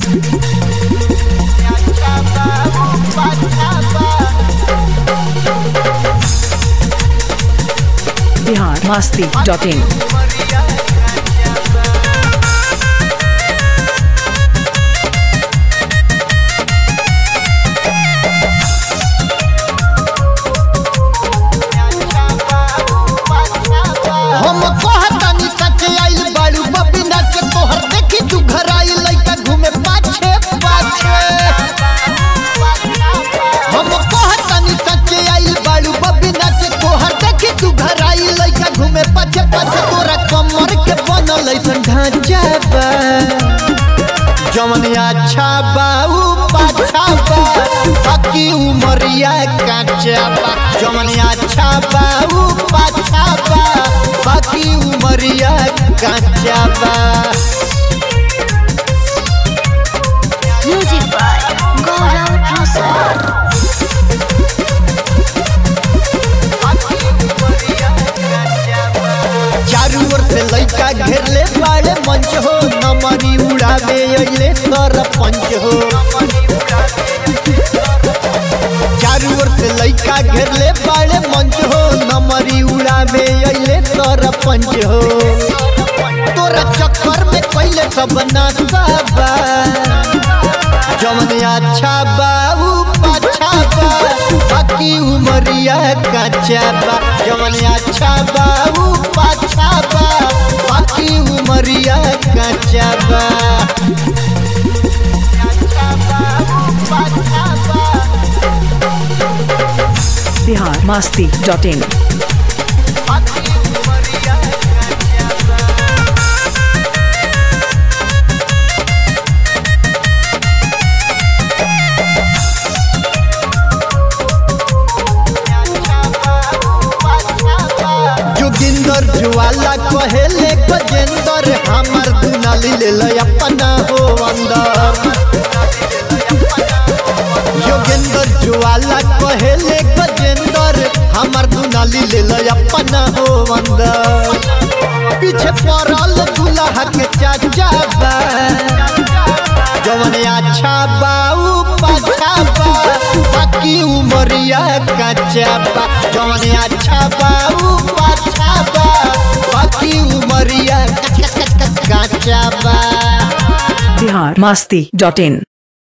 Bihar Masti dot इन हम कहतानी सच आइल बाड़ू बबिना के तोहर देखी तू घर आई लइका घूमे पाछे पाछे हम कहतानी सच आइल बाड़ू बबिना के तोहर देखी तू घर आई लइका घूमे पाछे पाछे तोरा कमर के बनल ऐसन ढांचा बा जवन अच्छा बा उ पाछा बा बाकी उमरिया काचा बा जवन अच्छा बा उ पाछा बा बाकी उमरिया काचा बा Music by Gaurav Rosa. चारू ओर से लइका घेरले बाड़े मंच हो नमरी उड़ावे अइले सरपंच हो चारू ओर से लइका घेरले बाड़े मंच हो नमरी उड़ावे अइले सरपंच हो तोरा चक्कर में पहले सब नासा बा जवन अच्छा बा उ पाछा बा बाकी उमरिया काचा बा जवन अच्छा बा उ पाछा बा बाकी उमरिया काचा बा बिहार मस्ती डॉट इन जोगिंदर ज्वाला कहेले गजेंदर हमार दुनाली ले ल अपना हो अंदर योगेंदर ज्वाला कहेले गजेंदर हमार दुनाली ले ल अपना हो अंदर पीछे पड़ल दुल्हा के चाचा बा जवन अच्छा बा उ पाछा बा बाकी उमरिया काचा बा जवन अच्छा बा उ पाछा बा बाकी उमरिया काचा बा बिहार मस्ती डॉट इन